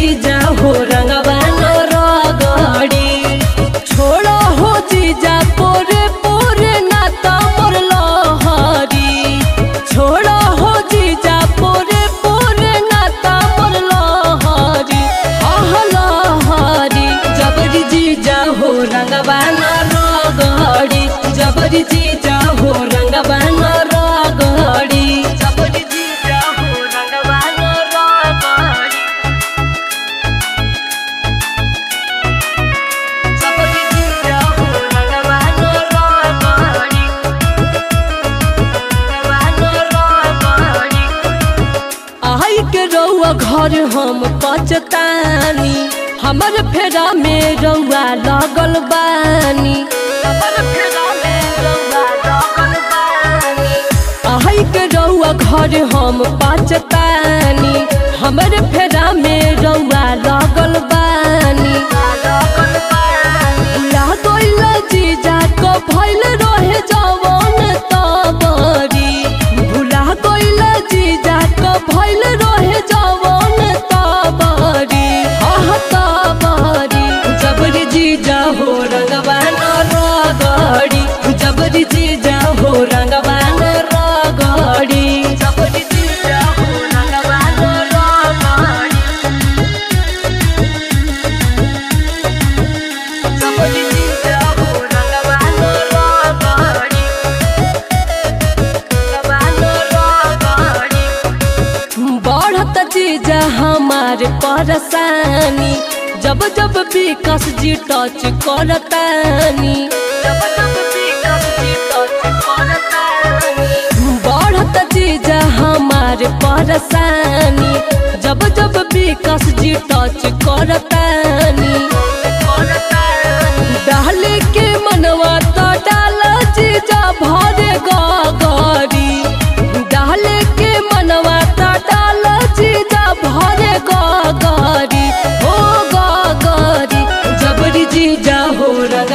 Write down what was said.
जीजा हो रंगवा न रगड़ी छोड़ो हो जीजा पोरे पोरे नाता मोर लहरी छोड़ो हो जीजा पोरे पोरे नाता मोर लहरी आह लहरी जबरी जीजा हो रंगवा न रगड़ी जबरी जीजा हो रंगवा न रगड़ी जबरी जीजा हो रंगवा न रगड़ी जबरी जीजा हो रंगवा न रगड़ी रंगवा न रगड़ी आई के रउआ घर हम पचतानी हमर फेरा में रउआ लगल बानी हमर फेरा में रउआ लगल बानी आई के रउआ घर हम पचतानी हमर फेरा में रउआ लगल बानी भुला गइल जीजा को भइल रहे जवन तबरी भुला गइल जीजा को भइल रहे जवन तबरी आह तबरी जबरी जीजा हो रंगवा न रगड़ी जबरी जीजा हो रंगवा न रगड़ी जबरी जीजा हो रंगवा न रगड़ी जबरी जीजा हो रंगवा न रगड़ी रंगवा न रगड़ी बढ़त जीजा हमारे परेशानी जब जब विकास जी टच करतानी जब जब विकास जी टच करतानी बढ़त जीजा हमारे परेशानी जब जब विकास जी टच करतानी डाले के मनवा तो डाल जीजा भरे गगरी डाले के मनवा तो डाल जीजा भरे गगरी हो गगरी जबरी जीजा हो रंग